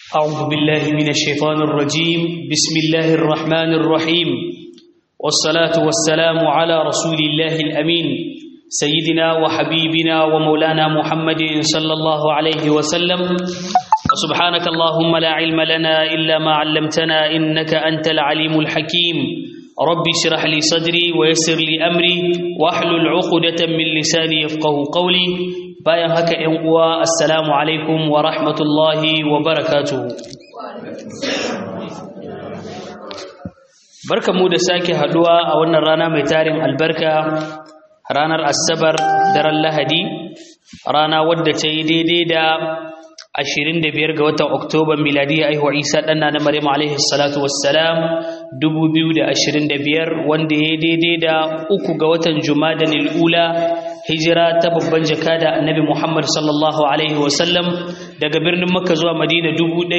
أعوذ بالله من الشيطان الرجيم بسم الله الرحمن الرحيم والصلاة والسلام على رسول الله الأمين سيدنا وحبيبنا ومولانا محمد صلى الله عليه وسلم وسبحانك اللهم لا علم لنا إلا ما علمتنا إنك أنت العليم الحكيم رب اشرح لي صدري ويسر لي أمري واحلل عقدة من لساني يفقه قولي bayan haka ‘yan uwa assalamu alaikum wa rahmatullahi wa barakatuhu barka mu da sake haduwa a wannan rana mai tarin albarka ranar asabar daren lahadi rana wadda ta yi daidai da 25 ga watan oktoba miladiya aihuwa isa ɗanna na maryam alaihi salatu wassalam 2025 wanda ya yi daidai da uku ga watan jumada ula hijira ta babban jakada annabi Muhammad sallallahu alaihi wasallam daga birnin Makka zuwa Madina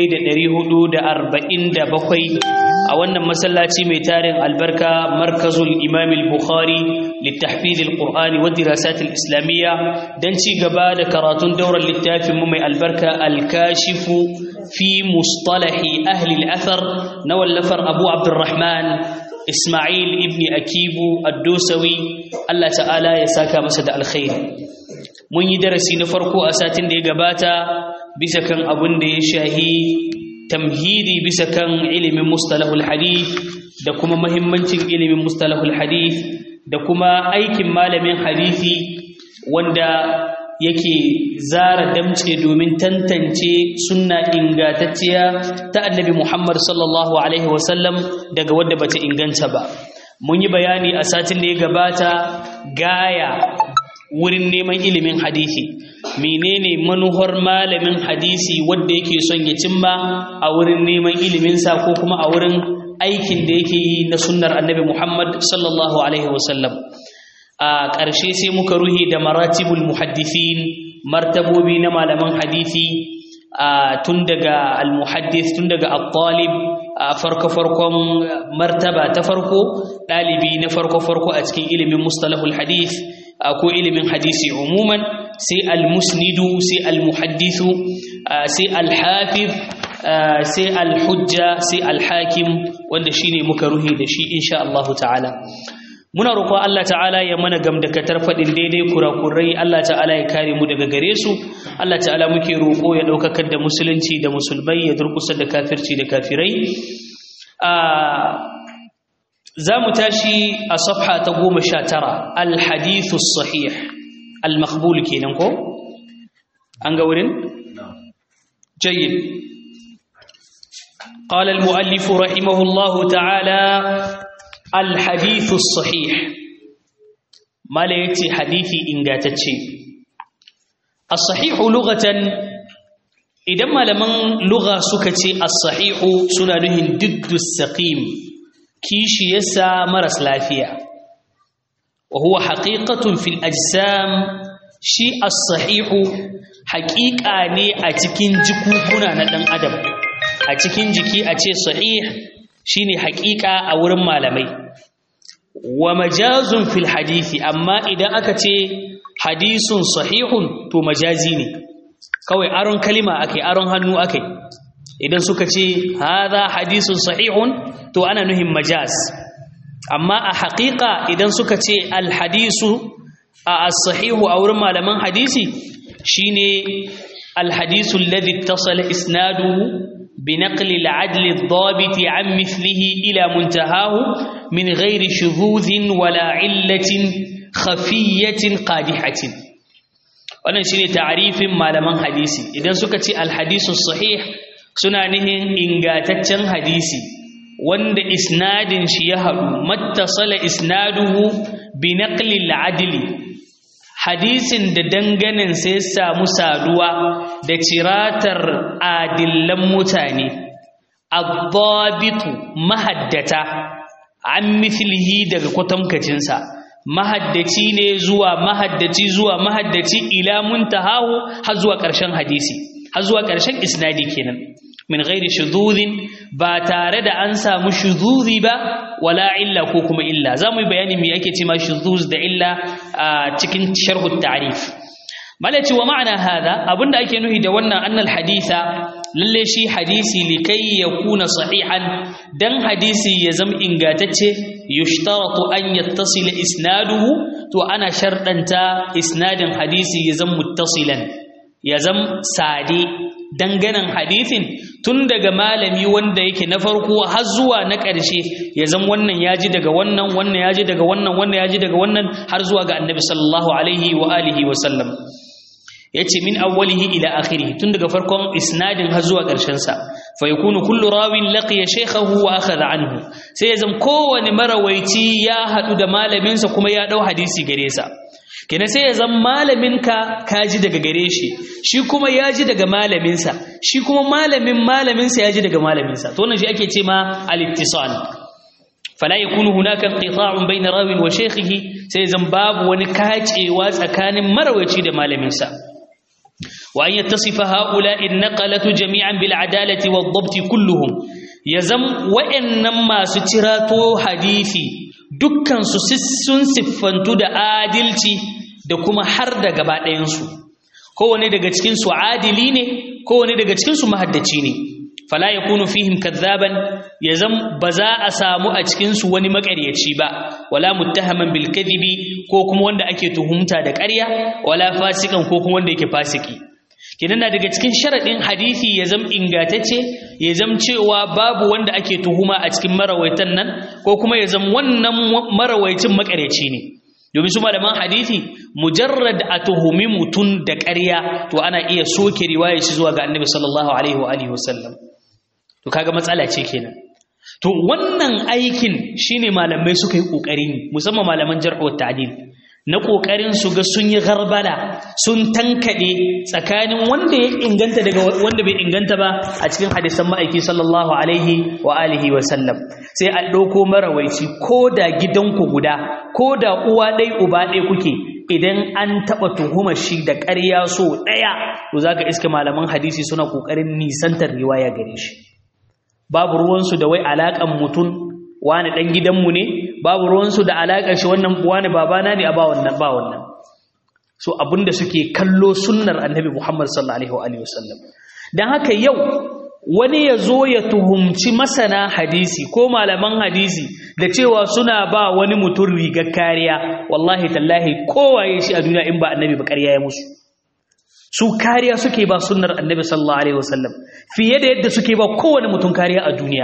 1447 a wannan masallaci mai tarin albarka markazul Imam al-Bukhari litahfiz al-Qur'ani wa dirasat al-islamiyya dan ci gaba da karatun daurar littafin mu mai albarka al-kashif fi mustalahi ahli al-athar na wallafar Abu Abdurrahman Ismail ibn Akibu Ad-Dosawi Allah ta'ala ya saka masa da alkhairi mun yi darasi na farko a satin da ya gabata bisa kan abin da ya shahi tamhidi bisa kan ilimin mustalahul hadith da kuma mahimmancin ilimin mustalahul hadith da kuma aikin malamin hadisi wanda yake zara damce domin tantance sunna ingantacciya ta annabi Muhammad sallallahu alaihi wasallam daga wadda bata inganta ba mun yi bayani a satin da ya gabata gaya wurin neman ilimin hadisi menene manuhar malamin hadisi wanda yake son ya cimma a wurin neman iliminsa ko kuma a wurin aikin da yake yi na sunnar annabi Muhammad sallallahu alaihi wasallam a ƙarshe sai muka ruhi da maratibul muhaddithin martabobi na malaman hadisi tun daga al-muhaddith tun daga at-talib a farko-farkon martaba ta farko ɗalibi na farko-farko a cikin ilimin mustalahul hadith ko ilimin hadisi umuman sai al-musnidu sai al-muhaddithu sai al-hafiz sai al-hujja sai al-hakim wanda shine muka ruhi da shi insha Allah ta'ala muna roƙon Allah ta'ala ya mana gamdakatar faɗin daidai kurakurai Allah ta'ala ya kare mu daga gare su Allah ta'ala muke roƙo ya ɗaukakar da musulunci da musulmai ya durkusa da kafirci da kafirai za mu tashi a safha ta goma sha tara alhadithu sahih al-maqbul kenan ko an ga wurin jayyid قال المؤلف رحمه الله تعالى الحديث الصحيح ما ليتي حديثي إنغاتتشي الصحيح لغة إذا ما لمن لغة سكتي الصحيح سنانه ضد السقيم كيش يسا مرس لافيا وهو حقيقة في الأجسام شيء الصحيح حقيقة ني أتكين جكوكونا ندن أدب أتكين جكي أتي صحيح shine haƙiƙa a wurin malamai wa majazun fil hadisi amma idan aka ce hadisun sahihun to majazi ne kawai aron kalima akai aron hannu akai idan suka ce hadha hadisun sahihun to ana nuhin majaz amma a haƙiƙa idan suka ce alhadisu a as-sahihu a wurin malaman hadisi shine alhadisu alladhi ittasala isnaduhu بنقل العدل الضابط عن مثله إلى منتهاه من غير شذوذ ولا علة خفية قادحة wannan shine ta'arifin malaman hadisi idan suka ce alhadisu sahih suna nihin ingataccen hadisi wanda isnadin shi ya haɗu mattasala isnaduhu bi naqli al-adli hadisin da danganin sai samu saduwa da ciratar adillan mutane addabitu mahaddata an mithlihi daga kwatankacinsa mahaddaci ne zuwa mahaddaci zuwa mahaddaci ila muntahahu har zuwa ƙarshen hadisi har zuwa ƙarshen isnadi kenan min ghairi shududin ba tare da an samu shuduzi ba wala illa ko kuma illa za mu yi bayani me ake ce ma shuduz da illa a cikin sharhu ta'rif malaci wa ma'ana hada abinda ake nuhi da wannan annal haditha lalle shi hadisi likai yakuna sahihan dan hadisi ya zama ingantacce yushtaratu an yattasila isnaduhu to ana shardanta isnadin hadisi ya zama muttasilan ya zama sade danganan hadisin tun daga malami wanda yake na farko har zuwa na ƙarshe ya zama wannan ya ji daga wannan wannan ya ji daga wannan wannan ya ji daga wannan har zuwa ga annabi sallallahu alaihi wa alihi wa sallam yace min awwalihi ila akhirih tun daga farkon isnadin har zuwa ƙarshen sa fa yakunu kullu rawin laqiya shaykhahu wa akhadha anhu sai ya zama kowane marawaici ya hadu da malamin sa kuma ya dau hadisi gare sa kenan sai ya zama malaminka ka ji daga gare shi shi kuma ya ji daga malaminsa shi kuma malamin malaminsa ya ji daga malaminsa to wannan shi ake ce ma al-ittisal fala yakunu hunaka inqita'un bayna rawin wa shaykhihi sai zan babu wani kacewa tsakanin marawaci da malaminsa wa an yattasifa haula'i an-naqalatu jami'an bil adalati wad-dabt kulluhum yazam wa'annan masu cirato hadisi dukkan su sun siffantu da adilci da kuma har da gaba ɗayansu kowane daga cikinsu adili ne kowane daga cikinsu mahaddaci ne fala ya kunu fihim kadzaban ya zam ba za a samu a cikinsu wani makaryaci ba wala muttahaman bil kadhibi ko kuma wanda ake tuhumta da ƙarya wala fasikan ko kuma wanda yake fasiki kidan na daga cikin sharadin hadisi ya zam ingatacce ya zam cewa babu wanda ake tuhuma a cikin marawaitan nan ko kuma ya zam wannan marawaicin makaryaci ne domin su malaman hadisi mujarrad a tuhumi mutum da ƙarya to ana iya soke riwayar shi zuwa ga annabi sallallahu alaihi wa alihi wasallam to kaga matsala ce kenan to wannan aikin shine malamai suka yi kokari ne musamman malaman jarh wa ta'dil na kokarin su ga sun yi garbala sun tankade tsakanin wanda ya inganta daga wanda bai inganta ba a cikin hadisan ma'aiki sallallahu alaihi wa alihi wa sallam sai a ɗauko marawaici ko da gidanku guda ko da uwa ɗai uba ɗai kuke idan an taɓa tuhumar shi da ƙarya so ɗaya to za ka iska malaman hadisi suna ƙoƙarin nisantar riwaya gare shi babu ruwansu da wai alaƙan mutum wani ɗan gidanmu ne babu ruwansu da alaƙar shi wannan wani babana ne a ba wannan ba wannan so abinda suke kallo sunnar annabi muhammad sallallahu alaihi wasallam don haka yau wani ya zo ya tuhumci masana hadisi ko malaman hadisi da cewa suna ba wani mutum rigar kariya wallahi tallahi kowaye shi a duniya in ba annabi ba ƙarya ya musu su kariya suke ba sunnar annabi sallallahu alaihi wasallam fiye da yadda suke ba kowane mutum kariya a duniya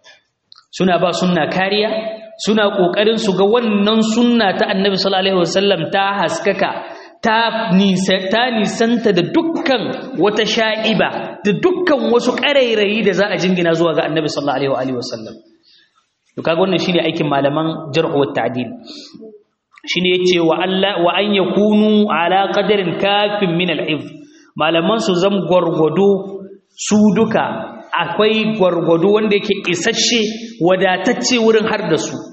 suna ba sunna kariya suna ƙoƙarin su ga wannan sunna ta annabi sallallahu alaihi wasallam ta haskaka ta nisanta da dukkan wata sha'iba da dukkan wasu ƙarairayi da za a jingina zuwa ga annabi sallallahu alaihi wasallam to kaga wannan shine aikin malaman jarh wa ta'dil shine yace wa Allah wa an yakunu ala qadarin kafin min al-hifz malaman su zam gwargwado su duka akwai gwargwado wanda yake isasshe wadatacce wurin har da su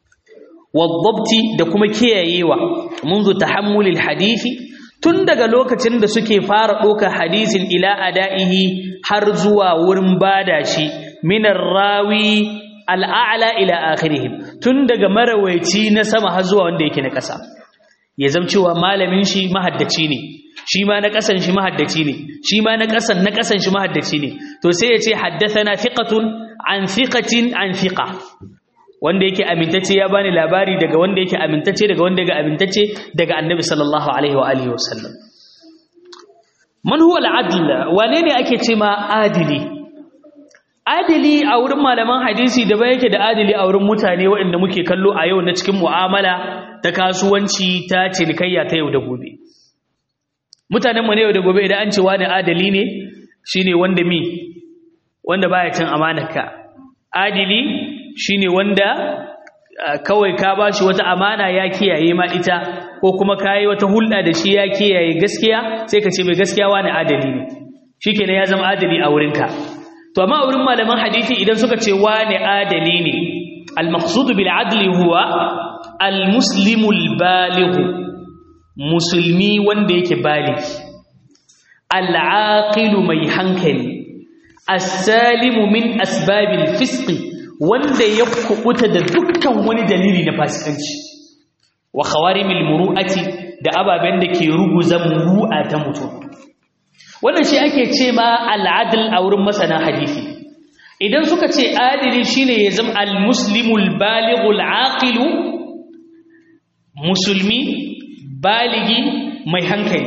wadabti da kuma kiyayewa منذ تحمل الحديث tun daga lokacin da suke fara ɗaukar hadisin ila ada'ihi har zuwa wurin bada shi minar rawi al'a'la ila akhirihim tun daga marawaici na sama har zuwa wanda yake na ƙasa ya zama cewa malamin shi mahaddaci ne shi ma na ƙasan shi mahaddaci ne shi ma na ƙasan na ƙasan shi mahaddaci ne to sai ya ce haddathana thiqatun an thiqatin an thiqa wanda yake amintacce ya bani labari daga wanda yake amintacce daga wanda yake amintacce daga annabi sallallahu alaihi wa alihi wasallam man huwa al-adl wane ne ake ce ma adili adili a wurin malaman hadisi da ba yake da adili a wurin mutane waɗanda muke kallo a yau na cikin mu'amala ta kasuwanci ta cinikayya ta yau da gobe mutanen mu ne yau da gobe idan an ce wani adali ne shine wanda mi wanda baya cin amanarka adili shine wanda kawai ka bashi wata amana ya kiyaye ma ita ko kuma kai wata hulɗa da shi ya kiyaye gaskiya sai ka ce mai gaskiya wani adali ne shikenan ya zama adali a wurinka to amma a wurin malaman hadisi idan suka ce wani adali ne al-maqsud bil adli huwa al-muslimu al-baligh musulmi wanda yake baligi al-aqilu mai hankali as-salimu min asbabil fisqi wanda ya kubuta da dukkan wani dalili na fasikanci wa khawarimil muru'ati da ababen da ke ruguza muru'a ta mutum wannan shi ake ce ma al'adl a wurin masana hadisi idan suka ce adili shine ya zama al-muslimul balighul aqilu musulmi baligi mai hankali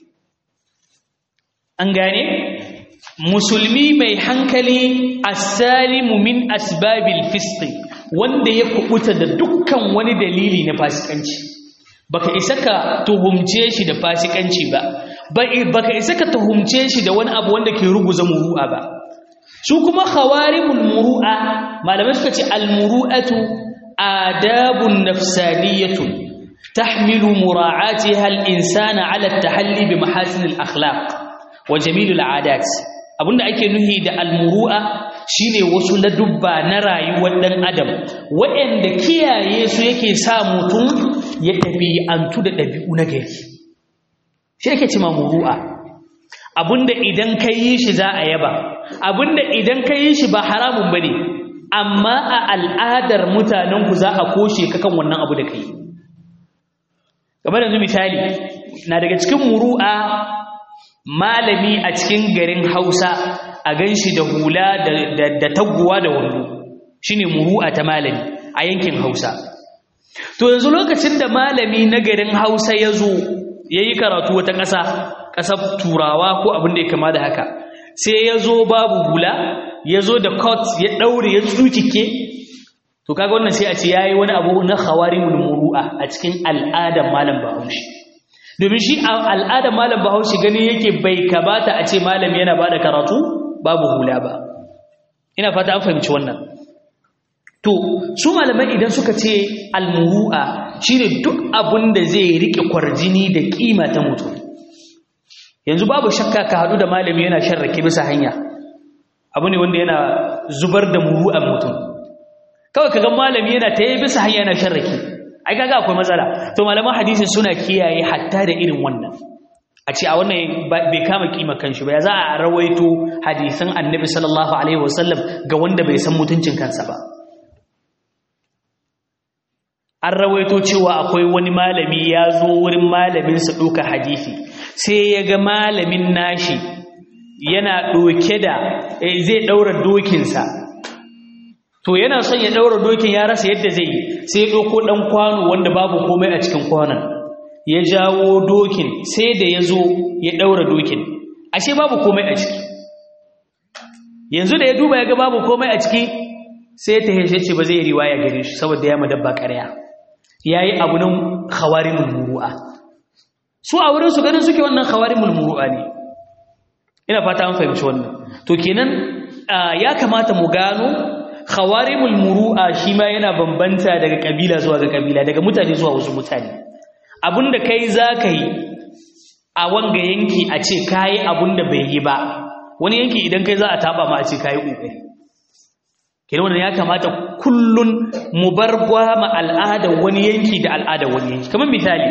an gane musulmi mai hankali as-salimu min asbabil fisq wanda ya kubuta da dukkan wani dalili na fasikanci baka isa ka tuhumce shi da fasikanci ba baka isa ka tuhumce shi da wani abu wanda ke ruguza muru'a ba su kuma khawarimul muru'a malamai suka ce al-muru'atu adabun nafsaniyatun tahmilu mura'atiha al-insana 'ala at-tahalli bi mahasin al-akhlaq wa jamilul 'adat abinda ake nuhi da al-muru'a shine wasu ladubba na rayuwar dan adam waɗanda kiyaye su yake sa mutum ya ɗabi'antu da ɗabi'u na gari shi yake cima muru'a abinda idan ka yi shi za a yaba abinda idan ka yi shi ba haramun bane amma a al'adar mutanenku za a koshe ka kan wannan abu da ka yi kamar yanzu misali na daga cikin muru'a malami a cikin garin hausa a gan shi da hula da taguwa da wando shi ne muru'a ta malami a yankin hausa to yanzu lokacin da malami na garin hausa ya zo ya yi karatu wata ƙasa ƙasar turawa ko abin da ya kama da haka sai ya zo babu hula ya zo da court ya ɗaure ya tsukike to kaga wannan sai a ce ya yi wani abu na khawarimul muru'a a cikin al'adar malam bahaushe domin shi al'adar malam bahaushe gani yake bai kabata a ce malam yana ba da karatu babu hula ba ina fata an fahimci wannan to su malamai idan suka ce almuru'a shine duk abin da zai rike kwarjini da kima ta mutum yanzu babu shakka ka hadu da malami yana sharrake bisa hanya abu ne wanda yana zubar da muru'an mutum kawai ka ga malami yana ta yi bisa hanya yana sharrake ai kaga akwai matsala to malaman hadisi suna kiyaye hatta da irin wannan a ce a wannan bai kama kima kanshi ba ya za a rawaito hadisan annabi sallallahu alaihi wasallam ga wanda bai san mutuncin kansa ba an rawaito cewa akwai wani malami ya zo wurin malaminsa ɗauka hadisi sai ya ga malamin nashi yana ɗauke da zai ɗaura dokinsa to yana son ya ɗaura dokin ya rasa yadda zai yi sai ya ɗauko ɗan kwano wanda babu komai a cikin kwanon ya jawo dokin sai da ya zo ya ɗaura dokin ashe babu komai a ciki yanzu da ya duba ya ga babu komai a ciki sai ta heshe ce ba zai yi riwaya gare shi saboda ya madabba ƙarya ya yi abu nan khawarimul muru'a su a wurin su ganin suke wannan khawarimul muru'a ne ina fata an fahimci wannan to kenan ya kamata mu gano khawarimul muru'a shi ma yana bambanta daga kabila zuwa ga kabila daga mutane zuwa wasu mutane abinda kai za ka yi a wanga yanki a ce ka yi abinda bai yi ba wani yanki idan kai za a taba ma a ce ka yi ƙoƙari kenan wannan ya kamata kullun mu bar gwama al'adar wani yanki da al'adar wani yanki kamar misali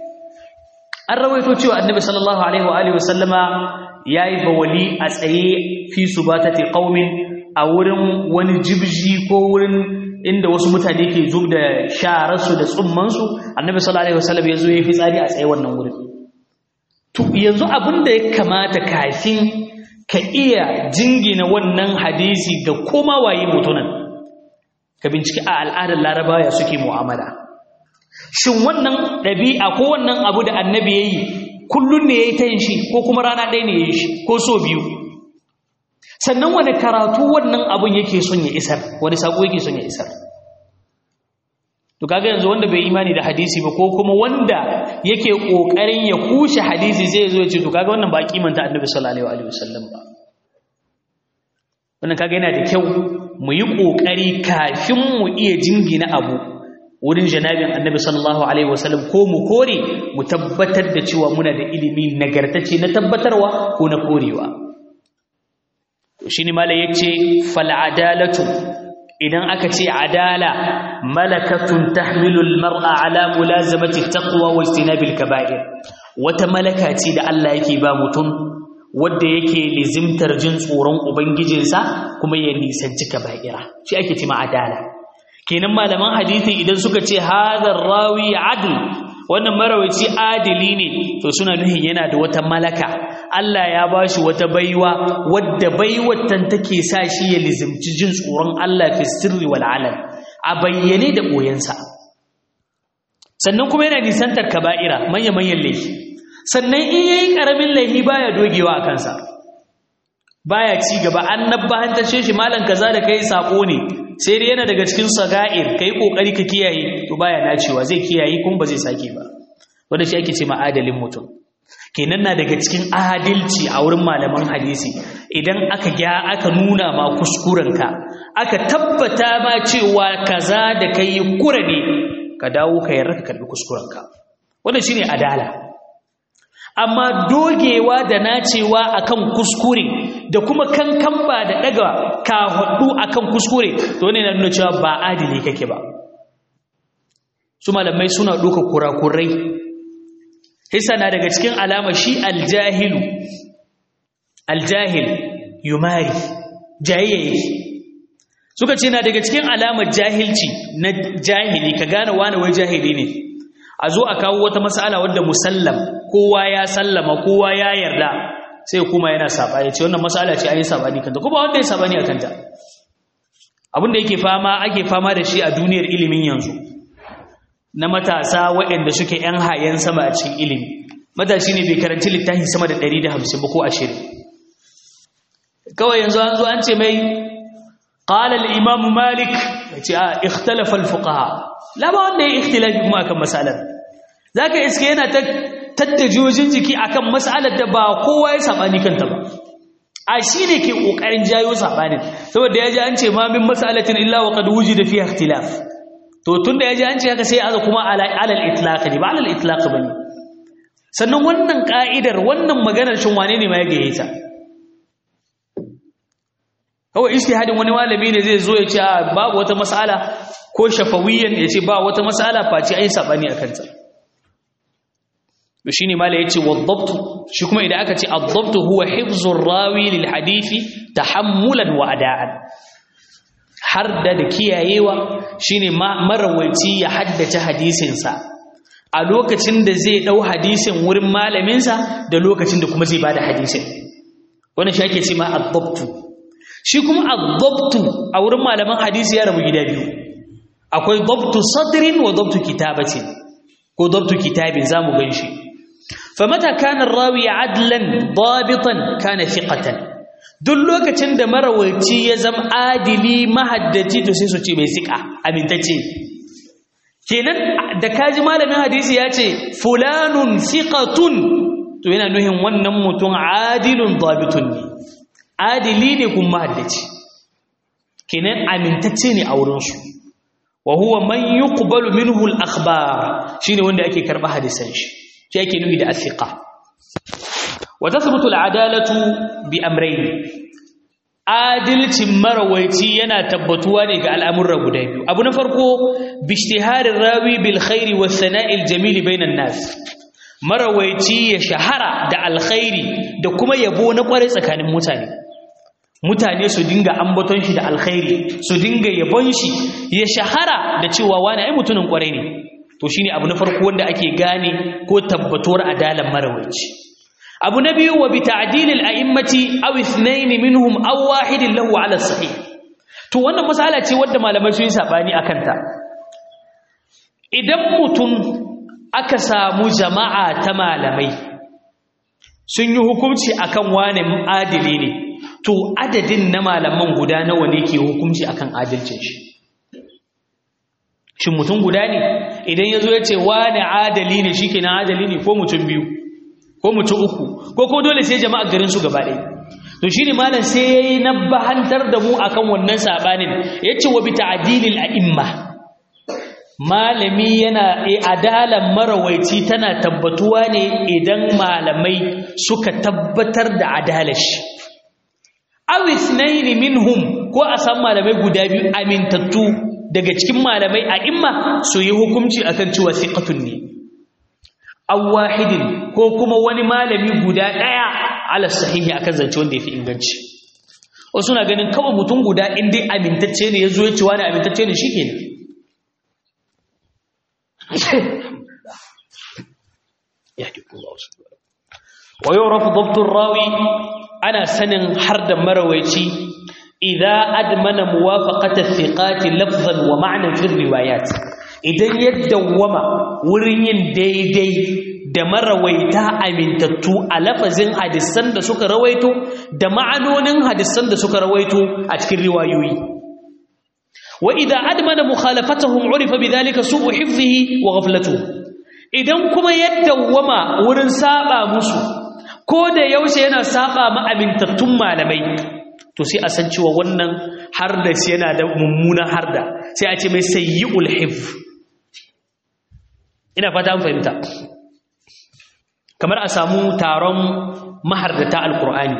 an rawaito cewa annabi sallallahu alaihi wa alihi wasallama yayi bawali a tsaye fi subatati qaumin a wurin wani jibji ko wurin inda wasu mutane ke zub da shararsu da tsummansu annabi sallallahu alaihi wasallam ya zo ya fi tsari a tsaye wannan wurin to yanzu abin da ya kamata kafin ka iya jingina wannan hadisi ga koma waye mutunan ka binciki a al'adar larabawa suke mu'amala shin wannan ɗabi'a ko wannan abu da annabi ya yi kullum ne ya yi ta yin shi ko kuma rana ɗaya ne ya yi shi ko so biyu sannan wani karatu wannan abun yake son ya isar wani sako yake son ya isar to kaga yanzu wanda bai imani da hadisi ba ko kuma wanda yake kokarin ya kushe hadisi zai zo ya ce to kaga wannan ba kimanta annabi sallallahu alaihi wasallam ba wannan kaga yana da kyau mu yi kokari kafin mu iya jingina abu wurin janabin annabi sallallahu alaihi wasallam ko mu kore mu tabbatar da cewa muna da ilimi nagartacce na tabbatarwa ko na korewa shi ne mala ya ce fal'adalatu idan aka ce adala malakatun tahmilul mar'a ala mulazamati taqwa wa istinabil kaba'ir wata malaka ce da Allah yake ba mutum wanda yake lizimtar jin tsoron ubangijinsa kuma ya nisanci kaba'ira shi ake ce adala kenan malaman hadisi idan suka ce hadha rawi adl wannan marawaci adili ne to suna nuhin yana da wata malaka Allah ya bashi wata baiwa wadda baiwar tan take sa shi ya lizimci jin tsoron Allah fi sirri wal alam a bayyane da boyensa sannan kuma yana nisantar kaba'ira manya manyan laifi sannan in yayi karamin laifi baya dogewa a kansa baya ci gaba an nabbahantace shi malan kaza da kai sako ne sai dai yana daga cikin saga'ir kai kokari ka kiyaye to baya nacewa zai kiyaye kuma ba zai sake ba wanda shi ake ce ma adalin mutum kenan na daga cikin adalci a wurin malaman hadisi idan aka gya aka nuna ma kuskurenka aka tabbata ma cewa kaza da kai kura ne ka dawo ka yarda ka karbi kuskurenka wannan shine adala amma dogewa da nacewa akan kuskure da kuma kankan ba da daga ka hudu akan kuskure to ne na nuna cewa ba adili kake ba su malamai suna duka kurakurai hisa na daga cikin alama shi aljahilu aljahil yumari jayayya suka ce na daga cikin alamar jahilci na jahili ka gane wani wai jahili ne a zo a kawo wata mas'ala wadda musallam kowa ya sallama kowa ya yarda sai kuma yana sabani ce wannan mas'ala ce an yi sabani kanta kuma wanda ya sabani a kanta abin da yake fama ake fama da shi a duniyar ilimin yanzu na matasa waɗanda suke ‘yan hayan sama a cikin ilimi matashi ne bai karanci littafi sama da 150 ba ko 20 kawai yanzu an zo an ce mai ƙalal imamu malik ya ce a ikhtalafal fuqaha lama wanda ya ikhtilafi kuma akan matsalar za ka iske yana tattajojin jiki akan matsalar da ba kowa ya saɓani kanta ba a shi ne ke ƙoƙarin jayo saɓanin saboda ya ji an ce ma min matsalatin illa wa qad wujida fiha ikhtilaf to tunda ya ji an ce haka sai aza kuma alal itlaq ne ba alal itlaq bane sannan wannan ka'idar wannan maganar shin wane ne ma ya gaye ta kawai istihadin wani malami ne zai zo ya ce babu wata mas'ala ko shafawiyan ya ce ba wata mas'ala face ai sabani akan ta to shine malai yace wadabtu shi kuma idan aka ce adabtu huwa hifzur rawi lil hadisi tahammulan wa ada'an har da da kiyayewa shine marawaici ya haddace hadisinsa a lokacin da zai dau hadisin wurin malaminsa da lokacin da kuma zai bada hadisin wannan shi ake ce ma ad-dabtu shi kuma ad-dabtu a wurin malaman hadisi ya rabu gida biyu akwai dabtu sadrin wa dabtu kitabatin ko dabtu kitabin zamu ganshi famata kana ar-rawi adlan dabitan kana thiqatan duk lokacin da marawaci ya zama adili mahaddaci to sai su ce mai sika amintacce kenan da kaji malamin hadisi ya ce fulanun siqatun to yana nuhin wannan mutum adilun dabitun ne adili ne kuma mahaddaci kenan amintacce ne a wurinsu wa huwa man yuqbalu minhu al-akhbar shine wanda ake karba hadisan shi shi ake nufi da asiqa وتثبت العدالة بأمرين adalcin marawaici yana tabbatuwa ne ga al'amurra guda biyu abu na farko bishtiharin rawi bil khairi was sana'il jamili bainan nas marawaici ya shahara da alkhairi da kuma yabo na kware tsakanin mutane mutane su dinga ambaton shi da alkhairi su dinga yabon shi ya shahara da cewa wani ai mutumin kware ne to shine abu na farko wanda ake gane ko tabbatuwar adalan marawaici abu na biyu wa bi ta'dilil a'immati aw ithnayn minhum aw wahidin lahu ala sahih to wannan masala ce wanda malamai sun yi sabani akan ta idan mutum aka samu jama'a ta malamai sun yi hukunci akan wani adili ne to adadin na malaman guda nawa ne ke hukunci akan adalcin shi shin mutum guda ne idan yazo ya ce wani adali ne shikenan adali ne ko mutum biyu ko mutum uku ko ko dole sai jama'a garin su gaba ɗaya to shine malam sai yayi nabbahantar da mu akan wannan sabanin yace wa bi ta'dilil a'imma malami yana adalan marawaici tana tabbatuwa ne idan malamai suka tabbatar da adalar shi aw ithnayn minhum ko a san malamai guda biyu amintattu daga cikin malamai a'imma su yi hukunci akan cewa thiqatun ne aw wahidin ko kuma wani malami guda daya ala sahihi akan zance wanda yafi inganci wasu na ganin kawai mutum guda in dai amintacce ne yazo ya ce wani amintacce ne shikenan wa yurafu dabtur rawi ana sanin har da marawaici idza admana muwafaqata thiqati lafzan wa ma'nan fi riwayat idan ya dawwama wurin yin daidai da marawaita amintattu a lafazin hadisan da suka rawaito da ma'anonin hadisan da suka rawaito a cikin riwayoyi wa idza admana mukhalafatahum urifa bidhalika su'u hifdhihi wa ghaflatuhu idan kuma ya dawwama wurin saba musu ko da yaushe yana saba ma amintattun malamai to sai a san cewa wannan har da shi yana da mummunan harda sai a ce mai sayyi'ul hifz ina fata an fahimta kamar a samu taron mahardata alkur'ani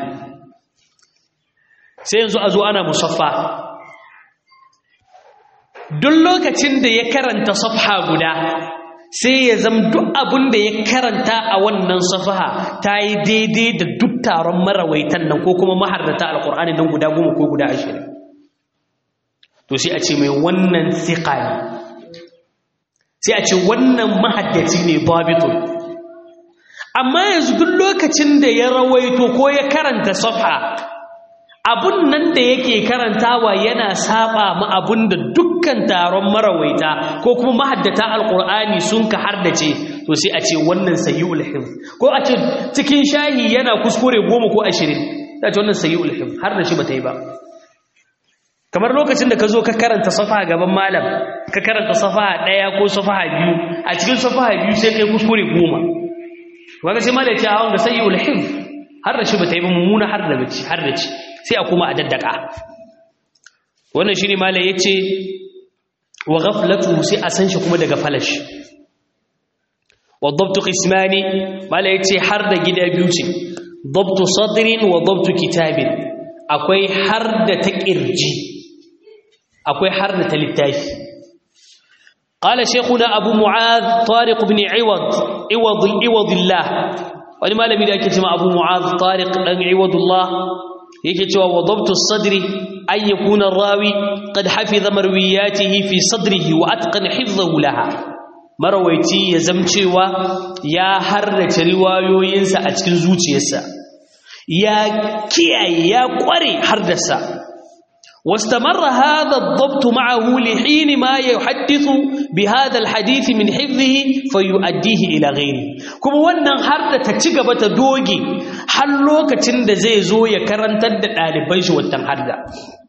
sai yanzu a zo ana musaffa duk lokacin da ya karanta safha guda sai ya zama duk abin da ya karanta a wannan safaha ta yi daidai da duk taron marawaitan nan ko kuma mahardata alkur'ani nan guda goma ko guda ashirin to sai a ce mai wannan siƙa ne sai a ce wannan mahaddaci ne babitun amma yanzu duk lokacin da ya rawaito ko ya karanta safa abun nan da yake karantawa yana saba ma abun da dukkan taron marawaita ko kuma mahaddata alqur'ani sun ka hardace to sai a ce wannan sayyul hifz ko a ce cikin shahi yana kuskure goma ko ashirin sai a ce wannan sayyul hifz har da shi bata yi ba kamar lokacin da ka zo ka karanta safa gaban malam ka karanta safa ɗaya ko safa biyu a cikin safa biyu sai kai kuskure goma wanda sai malam ya ce a wanga sayyul hifz har da shi bata yi ba mummuna har da bace har da ci sai a kuma a daddaka wannan shine malai yace wa ghaflatu sai a san shi kuma daga falash wa dabtu qismani malai yace har da gida biyu ce dabtu sadrin wa dabtu kitabin akwai har da ta kirji akwai har da ta littafi قال شيخنا أبو معاذ طارق بن عوض عوض عوض الله ولما لم يدعك أبو معاذ طارق بن عوض الله yake cewa wadabtu sadri ay yakuna rawi qad hafiza marwiyatihi fi sadrihi wa atqana hifzahu laha marawaiti ya zamcewa ya harrace riwayoyinsa a cikin zuciyarsa ya kiyaye ya kware hardarsa واستمر هذا الضبط معه لحين ما يحدث بهذا الحديث من حفظه فيؤديه إلى غيره كما wannan har da ta ci gaba ta doge har lokacin da zai zo ya karantar da ɗaliban shi wannan har da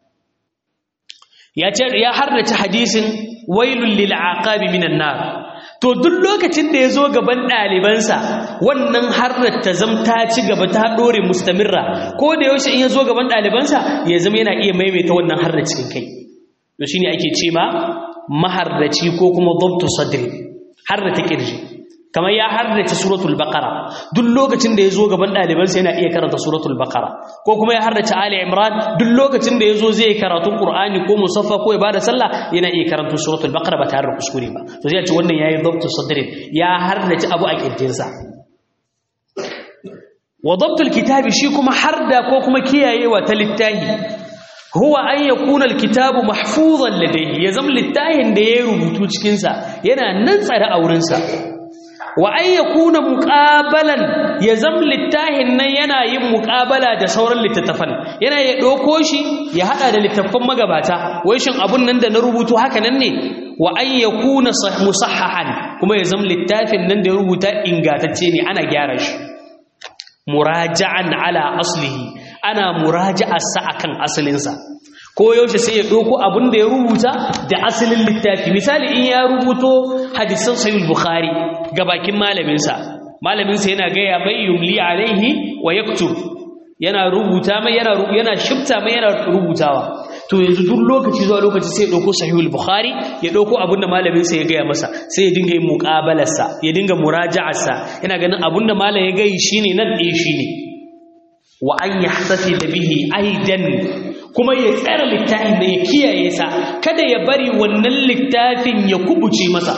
ya ce ya harrace hadisin wailul lil aqabi minan nar to duk lokacin da ya zo gaban ɗalibansa wannan harrar ta zam ta ci gaba ta ɗore mustamirra ko da yaushe in ya zo gaban ɗalibansa ya zama yana iya maimaita wannan harrar cikin kai to shine ake ce ma maharraci ko kuma dabtu sadri harra ta kirji kamar ya harrace suratul baqara duk lokacin da ya zo gaban ɗalibansa yana iya karanta suratul baqara ko kuma ya harrace ali imran duk lokacin da ya zo zai karatun qur'ani ko musaffa ko ibada sallah yana iya karanta suratul baqara ba tare da kuskure ba to zai ce wannan yayi dabtu sadrin ya harrace abu a kirjinsa wa dabtul kitabi shi kuma harda ko kuma kiyayewa ta littahi huwa an yakuna alkitabu mahfuzan ladayhi ya zama littahin da ya rubutu cikin sa yana nan tsare a wurin sa wa an yakuna muqabalan ya zam littahin nan yana yin muqabala da sauran littattafan yana ya doko shi ya hada da littattafan magabata wai shin abun nan da na rubutu haka nan ne wa an yakuna musahhahan kuma ya zam littafin nan da ya rubuta ingatacce ne ana gyara shi muraja'an ala aslihi ana muraja'ar sa akan asalinsa ko yaushe sai ya ɗauko abin da ya rubuta da asalin littafi misali in ya rubuto hadisan sahih bukhari ga bakin malaminsa malaminsa yana gaya mai yumli alaihi wa yaktub yana rubuta mai yana yana shifta mai yana rubutawa to yanzu duk lokaci zuwa lokaci sai ya ɗauko sahih bukhari ya ɗauko abin da malaminsa ya gaya masa sai ya dinga yin muqabalarsa ya dinga muraja'arsa yana ganin abin da malam ya gayi shine nan ɗaya shine wa an yahtafi bihi aidan kuma ya tsara littafin da ya kiyaye sa kada ya bari wannan littafin ya kubuce masa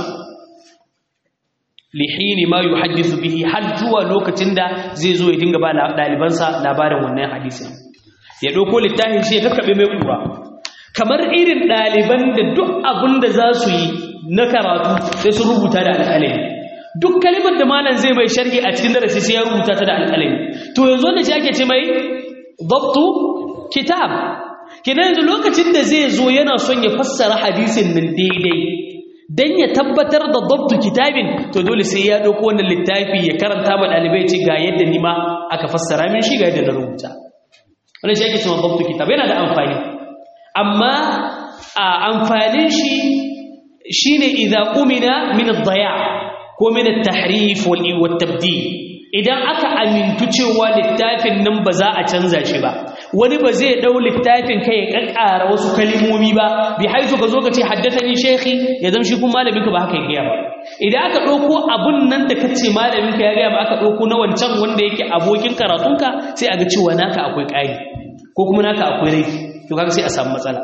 lihini ma yuhaddithu bihi har zuwa lokacin da zai zo ya dinga ba dalibansa labarin wannan hadisin ya dauko littafin shi ya kakkabe mai kura kamar irin daliban da duk abin da za su yi na karatu sai su rubuta da alƙalami duk kalimar da malam zai mai sharhi a cikin darasi sai ya rubuta ta da alƙalami to yanzu wanda shi ake ce mai dabtu kitab kenan yanzu lokacin da zai zo yana son ya fassara hadisin nan daidai dan ya tabbatar da dabtu kitabin to dole sai ya dauko wannan littafi ya karanta ma dalibai ce ga yadda ni ma aka fassara min shi ga yadda na rubuta wannan shi ake cewa dabtu kitab yana da amfani amma a amfanin shi shine idza umina min ad-daya' ko min at-tahrif wal tabdil idan aka amintu cewa littafin nan ba za a canza shi ba wani ba zai dau littafin kai ya kakkara wasu kalimomi ba bi haitu ka zo ka ce haddathani shaykhi ya zama shi kuma malamin ka ba haka ya gaya ba idan aka dauko abun nan da kace malamin ka ya gaya ba aka dauko na wancan wanda yake abokin karatunka sai a ga cewa naka akwai ƙari ko kuma naka akwai rai to kaga sai a samu matsala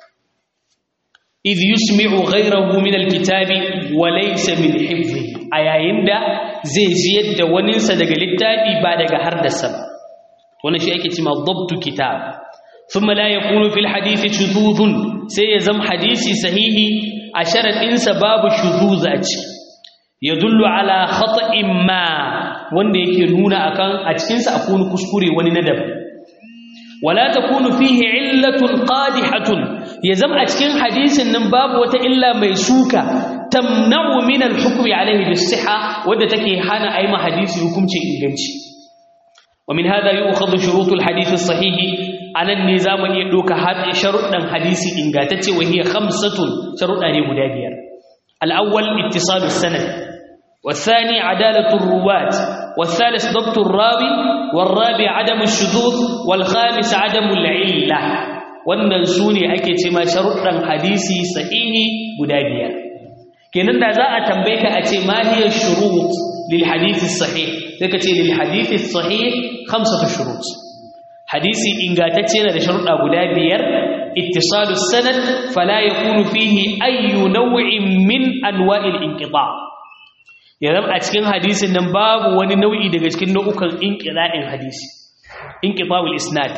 idh yusmi'u ghayrahu min alkitabi wa laysa min hifdhihi a yayin da zai ziyar da waninsa daga littafi ba daga hardarsa ba wannan shi ake cewa dabtu kitab thumma la yakunu fil hadisi shuzuzun sai ya zama hadisi sahihi a sharadin sa babu shuzuz a ci yadullu ala khata'in ma wanda yake nuna akan a cikin sa akwai kuskure wani na daban wala takunu fihi illatun qadihatun ya zama a cikin hadisin nan babu wata illa mai suka tamna'u min al-hukmi alayhi bis-sihha wadda take hana ayi hadisi hukuncin inganci wa min hada yu'khadhu shurut al-hadith as-sahih anan ne zamu iya doka hadin sharuɗan hadisi ingantacce wa hiya khamsatun sharuɗa ne guda biyar al-awwal ittisal as-sanad والثاني عدالة الرواة والثالث ضبط الراوي والرابع عدم الشذوذ والخامس عدم العلة wannan su ne ake ce ma sharuɗan hadisi sahihi guda biyar kenan da za a tambaye ka a ce ma hiya shurut lil hadisi sahih sai ka ce lil hadisi sahih khamsatu shurut hadisi ingantacce yana da sharuɗa guda biyar ittisalu sanad fala yakunu fihi ayyu naw'in min anwa'il inqita yanzu a cikin hadisin nan babu wani nau'i daga cikin nau'ukan inqita'in hadisi inqita'ul isnad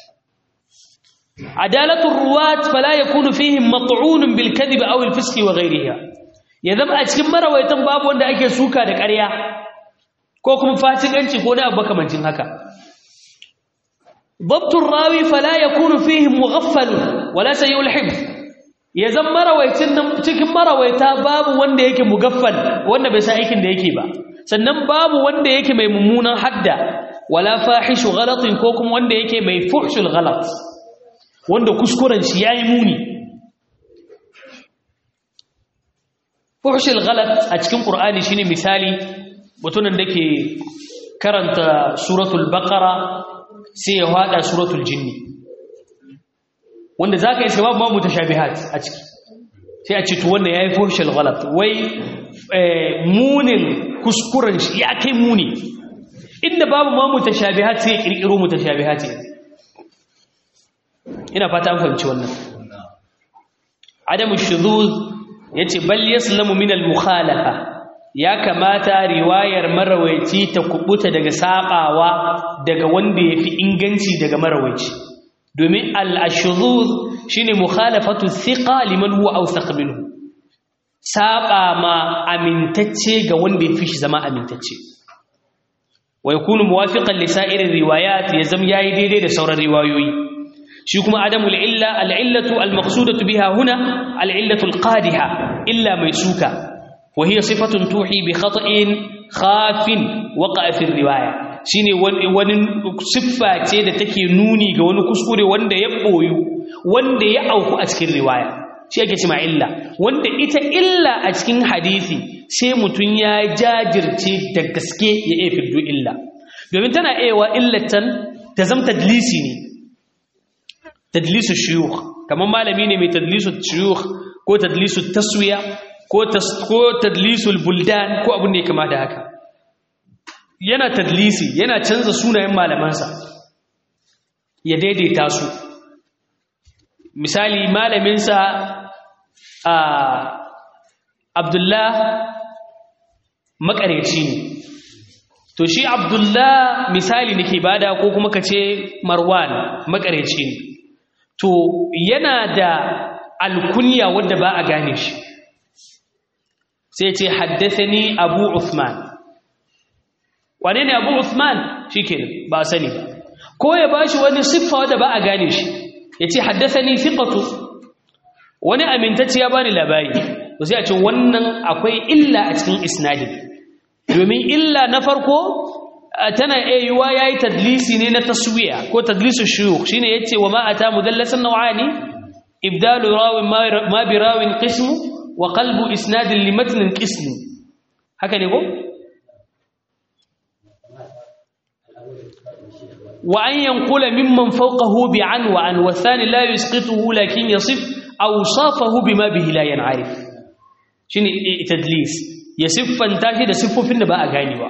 عدالة الرواة فلا يكون فيهم مطعون بالكذب أو الفسق وغيرها يذب أتكم مرويتن باب وند أكي سوكا دك أريا كوكم فاتق أنت كونا أبكا من جنهكا ضبط الراوي فلا يكون فيهم مغفل ولا سيء الحفظ يذب مرويتن تكم مرويتا باب وند يكي مغفل وند بسائك يكي با sannan babu wanda yake mai mummunan hadda wala fahishu ghalatin ko kuma wanda yake mai fuhshul ghalat wanda kuskuren shi yayi muni fuhshul ghalat a cikin qur'ani shine misali mutumin da ke karanta suratul baqara sai ya hada suratul jinni wanda zaka yi sabab ma mutashabihat a ciki sai a ce to wannan yayi fuhshul ghalat wai munin kuskuren shi ya kai muni inda babu ma mutashabihat sai ya kirkiro mutashabihat ina fata an fahimci wannan adamu shuzuz yace bal yaslamu min al mukhalafa ya kamata riwayar marawaici ta kubuta daga sabawa daga wanda yafi inganci daga marawaici domin al ashuzuz shine mukhalafatu thiqa liman huwa awthaq minhu saba ma amintacce ga wanda yafi shi zama amintacce wa yakunu muwafiqan li sa'ir riwayat yazam yayi daidai da sauran riwayoyi shi kuma adamul illa al'illatu al-maqsudatu biha huna al'illatu al-qadiha illa mai suka wa hiya sifatun tuhi bi khata'in khafin waqa'a fi riwaya shine wani siffa ce da take nuni ga wani kuskure wanda ya boyu wanda ya auku a cikin riwaya shi ake cewa illa wanda ita illa a cikin hadisi sai mutun ya jajirce da gaske ya iya fiddo illa domin tana ewa illatan ta zama tadlisi ne tadlisu shuyukh kamar malami ne mai tadlisu shuyukh ko tadlisu taswiya ko ko tadlisu buldan ko abin da ya kama da haka yana tadlisi yana canza sunayen malamansa ya daidaita su misali malaminsa a abdullah makareci ne to shi abdullah misali nake bada ko kuma kace marwan makareci ne to yana da alkunya wadda ba a gane shi sai ce haddathani abu uthman wane ne abu uthman shikenan ba sani ba ko ya bashi wani siffa wanda ba a gane shi yace haddathani thiqatu wani amintacce ya bani labari to sai a ce wannan akwai illa a cikin isnadin domin illa na farko tana ayyuwa yayi tadlisi ne na taswiya ko tadlisu shuyukh shine yace wa ma ata mudallasan naw'ani ibdalu rawin ma bi rawin qismu wa qalbu isnadin li matnin qismu haka ne ko wa an yanqula mimman fawqahu bi an wa an wa thani la yusqituhu lakin yasif awsafahu bima bihi la yan'arif shine tadlis ya siffanta shi da siffofin da ba a ganewa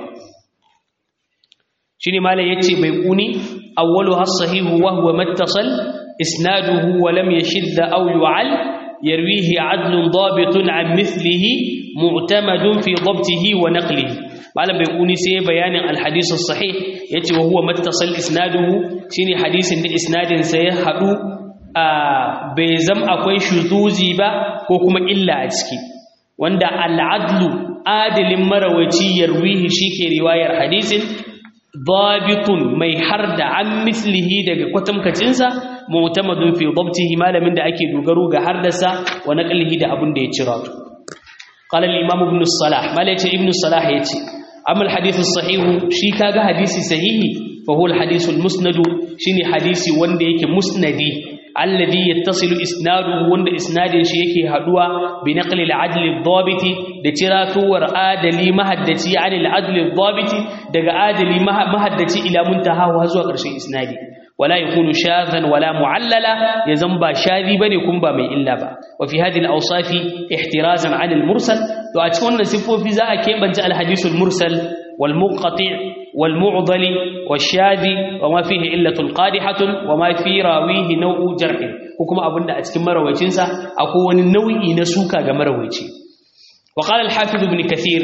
shine malai yace bai kuni awwalu as-sahihu wa huwa mattasal isnaduhu wa lam yashidda aw yu'al yarwihi 'adlun dabitun 'an mithlihi mu'tamadun fi dhabtihi wa naqlihi malam bai kuni sai bayanin al-hadith as-sahih yace wa huwa mattasal isnaduhu shine hadisin da isnadin sa ya hadu bai zam akwai shuzuzi ba ko kuma illa a ciki wanda al-'adlu adilin marawaci yarwihi shike riwayar hadisin dabitun mai harda an mislihi daga kwatamkacinsa mu'tamadun fi dabtihi malamin da ake dogaro ga hardasa wa naqlihi da abin da ya cira to qala al-imam ibn salah malaita ibn salah yace amma al-hadith as-sahih shi kaga hadisi sahihi fa huwa al-hadith al-musnad shine hadisi wanda yake musnadi alladhi yattasilu isnaduhu wanda isnadin shi yake haduwa bi naqli al-adl ad-dabit da ciratuwar adali mahaddaci yani al-adl ad-dabit daga adali mahaddaci ila muntaha zuwa ƙarshen isnadi wala yakunu shadhan wala mu'allala yazan ba shadi bane kun ba mai illa ba wa fi hadhihi al-awsafi ihtirazan 'an al-mursal to a cikin wannan sifofi za a kebance al-hadith al-mursal wal munqati' wal mu'dali wash-shadi wa ma fihi illatun qadihatun wa ma fi rawihi naw'u jarh ko kuma abinda a cikin marawacin sa akwai wani nau'i na suka ga marawaci wa qala al-hafiz ibn kathir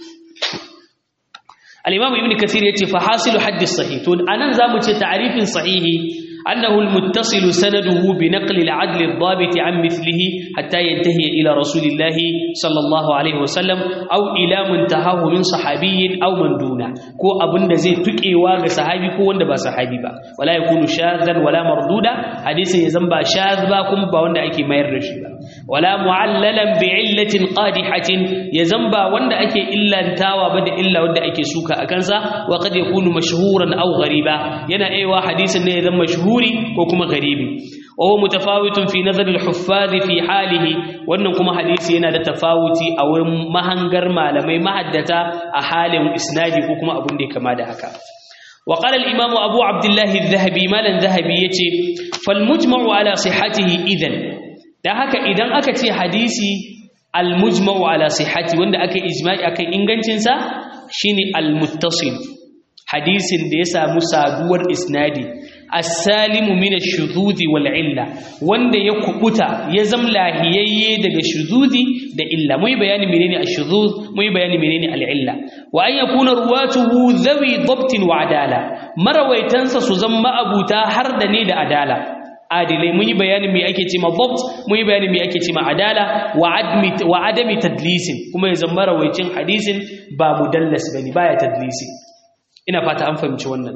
الإمام ابن كثير يتي فحاصل حد الصحيح تقول أنا زامو تعريف صحيح أنه المتصل سنده بنقل العدل الضابط عن مثله حتى ينتهي إلى رسول الله صلى الله عليه وسلم أو إلى منتهاه من صحابي أو من دونه كو أبن زي تكي واغ صحابي كو وند با صحابي با ولا يكون شاذا ولا مردودا حديث يزن با شاذ با كم با وند أكي مير رشي با ولا معللا بعلة قادحة يزن با وند أكي إلا انتاوى بدا إلا وند أكي سوكا أكنسا وقد يكون مشهورا أو غريبا ينا أيوا حديث يزن مشهور mashhuri ko kuma garibi wa huwa mutafawitun fi nazar al-huffaz fi halihi wannan kuma hadisi yana da tafawuti a wurin mahangar malamai mahaddata a halin isnadi ko kuma abun da ya kama da haka wa qala al-imam abu abdullah adh-dhahabi malan dhahabi yace fal mujma'u ala sihhatihi idan dan haka idan aka ce hadisi al-mujma'u ala sihhati wanda aka ijma'i akan ingancin sa shine al-muttasil hadisin da ya samu saduwar isnadi as-salimu min ash-shududi wal illa wanda ya kubuta ya zam lahiyayye daga shududi da illa muyi bayani menene ash-shudud muyi bayani menene al-illa wa an yakuna ruwatuhu dhawi dabtin wa adala marawaitansa su zama abuta har da ne da adala adilai muyi bayani me ake cewa dabt muyi bayani me ake cewa adala wa admi wa adami tadlisin kuma ya zama rawaicin hadisin ba mudallas bane baya tadlisi ina fata an fahimci wannan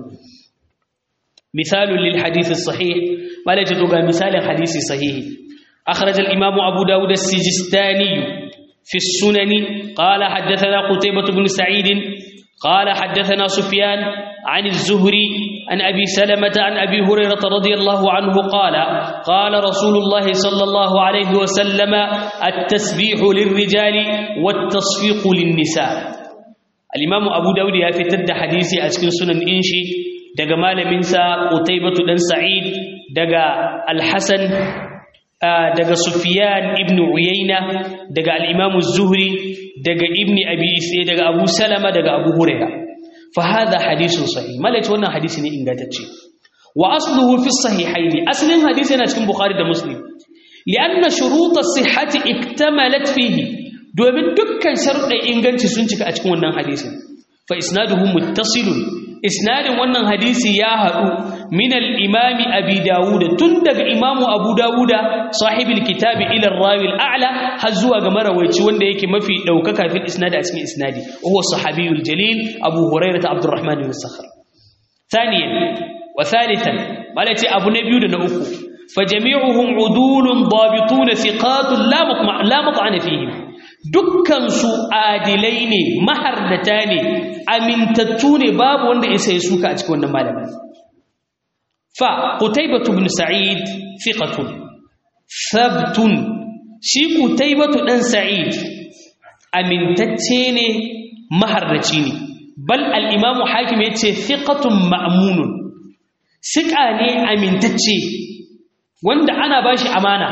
مثال للحديث الصحيح ما لا تتوقع مثال حديث صحيح أخرج الإمام أبو داود السجستاني في السنن قال حدثنا قتيبة بن سعيد قال حدثنا سفيان عن الزهري عن أبي سلمة عن أبي هريرة رضي الله عنه قال قال رسول الله صلى الله عليه وسلم التسبيح للرجال والتصفيق للنساء الإمام أبو داود يفتد حديثي أسكن سنن إنشي daga malaminsa Qutaybatu dan Sa'id daga Al-Hasan daga Sufyan ibn Uyayna daga al-Imam Az-Zuhri daga Ibn Abi Isa daga Abu Salama daga Abu Hurairah fa hadha hadithun sahih malaka wannan hadisi ne ingantacce wa asluhu fi sahihaini aslin hadisi yana cikin Bukhari da Muslim lianna shurut as-sihhati iktamalat fihi domin dukkan sharuɗan inganci sun cika a cikin wannan hadisin fa isnaduhu muttasilun isnadin wannan hadisi ya haɗu min al-imam abi dawud tun daga imamu abu dawud sahibul kitabi ila ar-rawi al-a'la har zuwa ga marawaici wanda yake mafi daukaka fil isnad a cikin isnadi huwa sahabiyul jalil abu hurairah abdurrahman bin sakhr thaniyan wa thalithan malati abu na biyu da na uku فجميعهم عدول ضابطون ثقات لا مطمع لا مطعن فيهم dukkan su adilai ne mahardata ne amintattu ne babu wanda isa ya suka a cikin wannan malamin fa qutaybah ibn sa'id thiqatun thabtun shi qutaybah dan sa'id amintacce ne mahardaci ne bal al-imam hakim yace thiqatun ma'munun siqa ne amintacce wanda ana bashi amana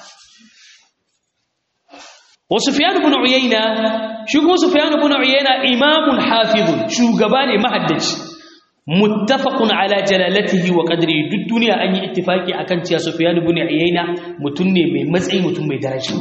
wa sufyan ibn uyayna shi kuma sufyan ibn uyayna imamun hafizun shugaba ne mahaddaci muttafaqun ala jalalatihi wa qadrihi duk duniya an yi ittifaki akan cewa sufyan ibn uyayna mutun ne mai matsayi mutun mai daraja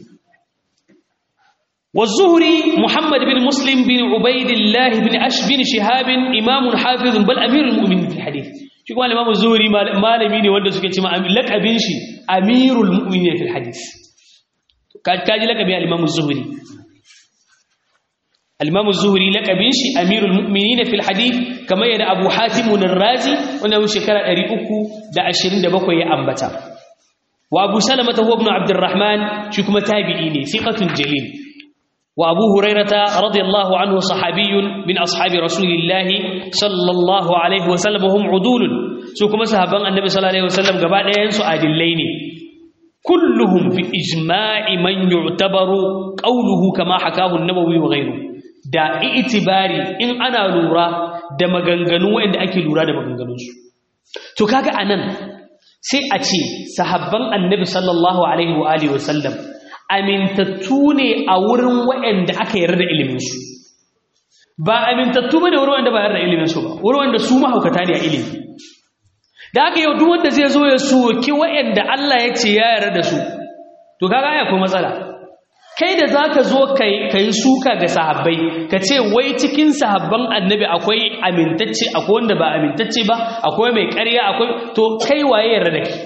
والزهري محمد بن مسلم بن عبيد الله بن أش بن شهاب إمام حافظ بل أمير المؤمنين في الحديث shi kuma limamu zuhuri malami ne wanda suke cima lakabin shi amirul mu'minin fil hadith kaji lakabi al-imamu zuhuri al-imamu zuhuri lakabin shi amirul mu'minin fil hadith kamar yadda abu hatim ar-razi wanda mu shekara 327 ya ambata wa abu salama huwa ibn abdurrahman shi kuma tabi'i ne thiqatun jalil وأبو هريرة رضي الله عنه صحابي من أصحاب رسول الله صلى الله عليه وسلم وهم عدول سوكما صحابان النبي صلى الله عليه وسلم قبعد ينسو الليل كلهم في إجماع من يعتبر قوله كما حكاه النبوي وغيره da itibari in ana lura da maganganu wanda ake lura da maganganunsu to kaga anan sai a ce sahabban annabi sallallahu alaihi wa alihi wasallam amintattu ne a wurin waɗanda aka yarda da iliminsu ba amintattu ba ne wurin wanda ba yarda da iliminsu ba wurin wanda su mahaukata ne a ilimi da aka yau duk wanda zai zo ya soki waɗanda Allah ya ce ya yarda da su to kaga ya kuma matsala kai da zaka zo kai kai suka ga sahabbai ka ce wai cikin sahabban annabi akwai amintacce akwai wanda ba amintacce ba akwai mai ƙarya akwai to kai waye yarda da kai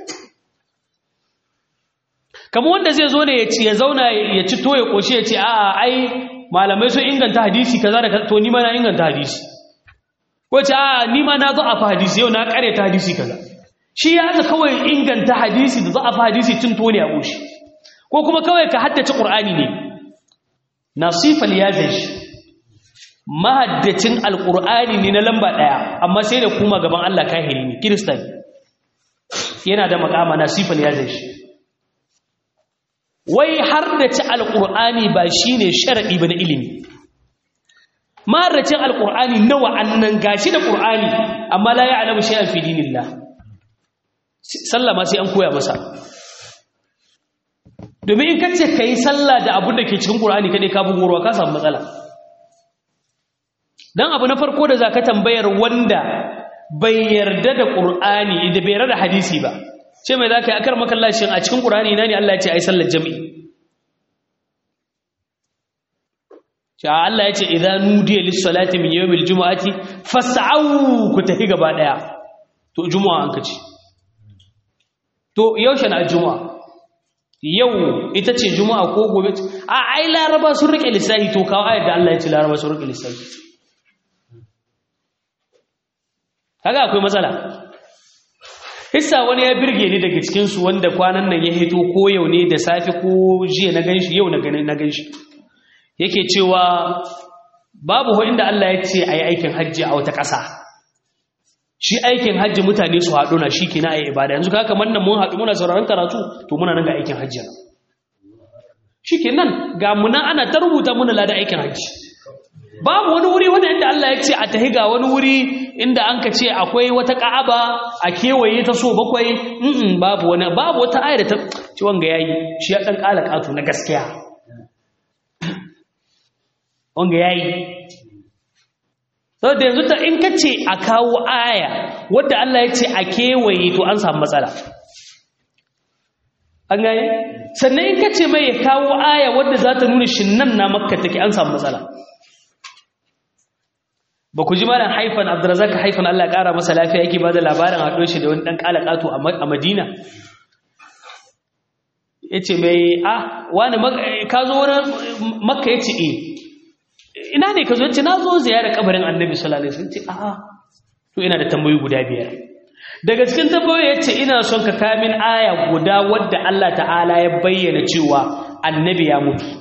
kamar wanda zai zo ne ya ci ya zauna ya ci to ya koshi ya ce a'a ai malamai sun inganta hadisi kaza da to ni ma na inganta hadisi ko ce a'a ni ma na zo a hadisi yau na kare ta hadisi kaza shi ya ga kawai inganta hadisi da za a hadisi tun to ne a koshi ko kuma kawai ka haddace qur'ani ne nasifal yazash mahaddacin alqur'ani ne na lamba daya amma sai da kuma gaban Allah kahiri ne kirista yana da makama nasifal yazash wai har da ci alƙur'ani ba shi ne sharaɗi ba na ilimi maracin alƙur'ani nawa annan gashi da ƙur'ani amma la ya alamu shi alfi dinillah sallama sai an koya masa domin in kace ka yi sallah da abin da ke cikin ƙur'ani kaɗai ka bugorwa ka samu matsala don abu na farko da za ka tambayar wanda bai yarda da ƙur'ani da bai yarda da hadisi ba ce mai za ka yi akar makallashin a cikin ƙurani na ne Allah ya ce a yi sallar jami'i ce a Allah ya ce idan nudiya lissalati min yau mil juma'ati fasa'au ku tafi gaba ɗaya to juma'a an ka ce to yaushe na juma'a yau ita ce juma'a ko gobe a ai laraba sun rike lissafi to kawo ayar da Allah ya ce laraba sun rike lissafi kaga akwai matsala hissa wani ya birge ni daga cikinsu wanda kwanan nan ya hito ko yau ne da safe ko jiya na ganshi yau na ganshi yake cewa babu ho inda Allah ya ce a yi aikin hajji a wata ƙasa shi aikin hajji mutane su haɗu na shi ke na a yi ibada yanzu kaka mannan mun haɗu muna sauraron karatu to muna nan ga aikin hajji shi ke nan ga muna ana ta rubuta muna lada aikin hajji babu wani wuri wanda inda Allah ya ce a tahi ga wani wuri inda an ka ce akwai wata ka'aba a kewaye ta so bakwai mm babu wani babu wata ayar da ta ci wanga yayi shi ya dan kala katu na gaskiya wanga yayi saboda yanzu ta in ka ce a kawo aya wadda Allah ya ce a kewaye to an samu matsala an gane sannan in ka ce mai ya kawo aya wadda za ta nuna shin nan na makka take an samu matsala ba ku ji malam haifan abdurazak haifan Allah ya kara masa lafiya yake bada labarin haɗo shi da wani ɗan ƙalaƙato a madina ya ce mai a wani ka zo wani makka ya ce e ina ne ka zo ya ce na zo ziyarar kabarin annabi sallallahu alaihi wasallam ce a to ina da tambayoyi guda biyar daga cikin tambayoyi ya ce ina son ka kamin aya guda wadda Allah ta'ala ya bayyana cewa annabi ya mutu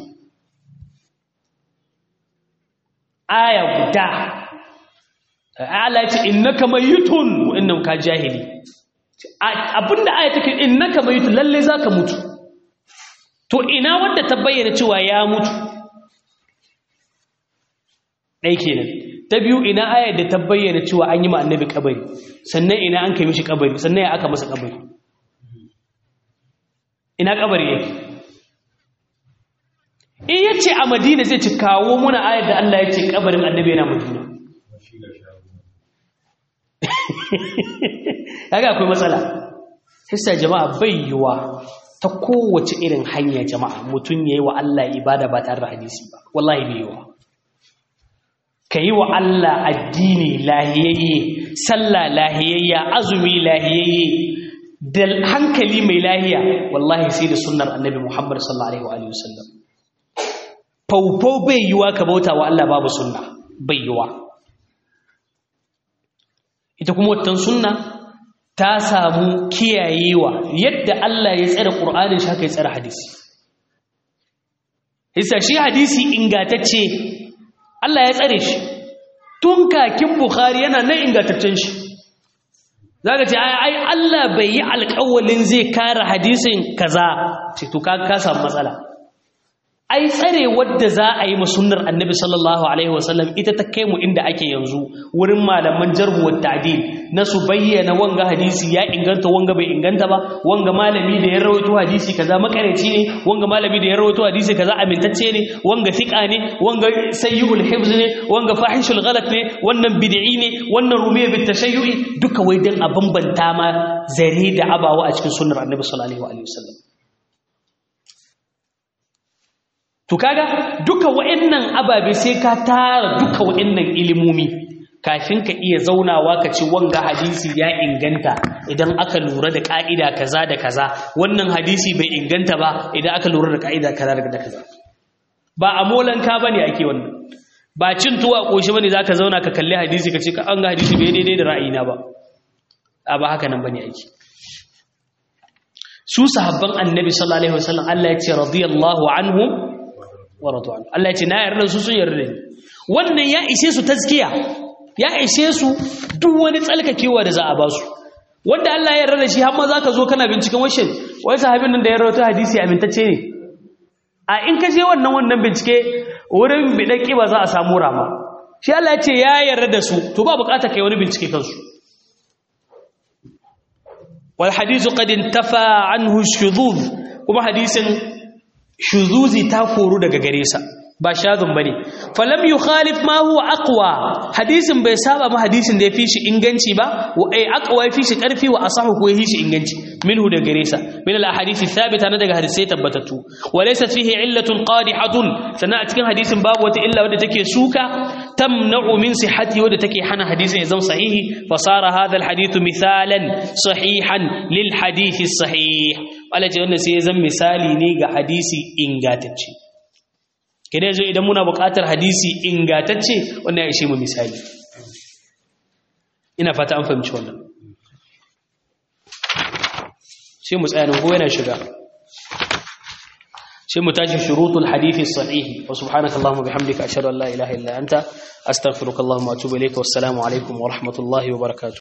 aya guda Allah ya ce innaka mayitun wa innam ka jahili abinda aya take innaka mayitun lalle zaka mutu to ina wanda ta bayyana cewa ya mutu dai kenan ta biyu ina aya da ta bayyana cewa an yi ma annabi kabari sannan ina an kai mishi kabari sannan ya aka masa kabari ina kabari yake in yace a madina zai ci kawo muna ayar da Allah ya ce kabarin annabi yana madina kaga akwai matsala hissa jama'a bai yiwa ta kowace irin hanya jama'a mutum yayi wa Allah ibada ba tare da hadisi ba wallahi bai yiwa kayi wa Allah addini lahiyayye sallah lahiyayya azumi lahiyayye da hankali mai lahiya wallahi sai da sunnar annabi Muhammad sallallahu alaihi wa sallam faufau bai yiwa ka bauta wa Allah babu sunna bai yiwa ita kuma watan sunna ta samu kiyayewa yadda Allah ya tsare Qur'anin shi haka ya tsare hadisi hisa shi hadisi ingatacce Allah ya tsare shi tun kakin Bukhari yana nan ingataccen shi zaka ce ai Allah bai yi alƙawalin zai kare hadisin kaza ce to ka ka samu matsala ai tsare wadda za a yi masunnar annabi sallallahu alaihi wasallam ita ta kai mu inda ake yanzu wurin malaman jarhu wa ta'dil na su bayyana wanga hadisi ya inganta wanga bai inganta ba wanga malami da ya rawaito hadisi kaza makareci ne wanga malami da ya rawaito hadisi kaza amintacce ne wanga fiqa ne wanga sayyul hifz ne wanga fahishul ghalat ne wannan bid'i ne wannan rumiya bit tashayyu'i duka wai dan a bambanta ma zare da abawa a cikin sunnar annabi sallallahu alaihi wasallam To kaga duka wa'annan ababe sai ka tara duka wa'annan ilimomi kafin ka iya zaunawa ka ce wanga hadisi ya inganta idan aka lura da ka'ida kaza da kaza wannan hadisi bai inganta ba idan aka lura da ka'ida kaza da kaza ba a molanka bane ake wannan ba cin tuwa koshi bane zaka zauna ka kalli hadisi ka ce ka an ga hadisi bai daidai da ra'ayina ba a ba haka nan bane ake su sahabban annabi sallallahu alaihi wasallam Allah ya ce radiyallahu anhum wa radu an Allah ya ce na yarda su sun yarda ni wannan ya ishe su tazkiya ya ishe su duk wani tsalkakewa da za a ba su wanda Allah ya yarda da shi har ma zaka zo kana binciken washin wai sahabin nan da ya rawaito hadisi amintacce ne a in ka je wannan wannan bincike wurin bidaki ba za a samu rama shi Allah ya ce ya yarda da su to ba bukatar kai wani bincike kansu wal hadithu qad intafa anhu shudud kuma hadisin shuzuzi ta koru daga gare sa ba shazun bane falam yukhalif ma huwa aqwa hadisin bai saba ma hadisin da yafi shi inganci ba wa ai aqwa yafi shi karfi wa asahu ko yafi shi inganci minhu daga gare sa min al ahadith thabita na daga hadisai tabbatatu wa laysa fihi illatun qadihatun sana a cikin hadisin babu wata illa wadda take suka tamna'u min sihhati wadda take hana hadisin ya zama sahihi fa sara hadha al hadith mithalan sahihan lil hadith sahih wala ce wannan sai ya zama misali ne ga hadisi ingantacce kene zo idan muna buƙatar hadisi ingatacce wannan ya ishe mu misali ina fata an fahimci wannan sai mu tsaya nan ko yana shiga sai mu tashi shurutul hadithi sahihi wa subhanaka allahumma bihamdika ashhadu an la ilaha illa anta astaghfiruka allahumma wa atubu ilayka wassalamu alaikum wa rahmatullahi wa barakatuh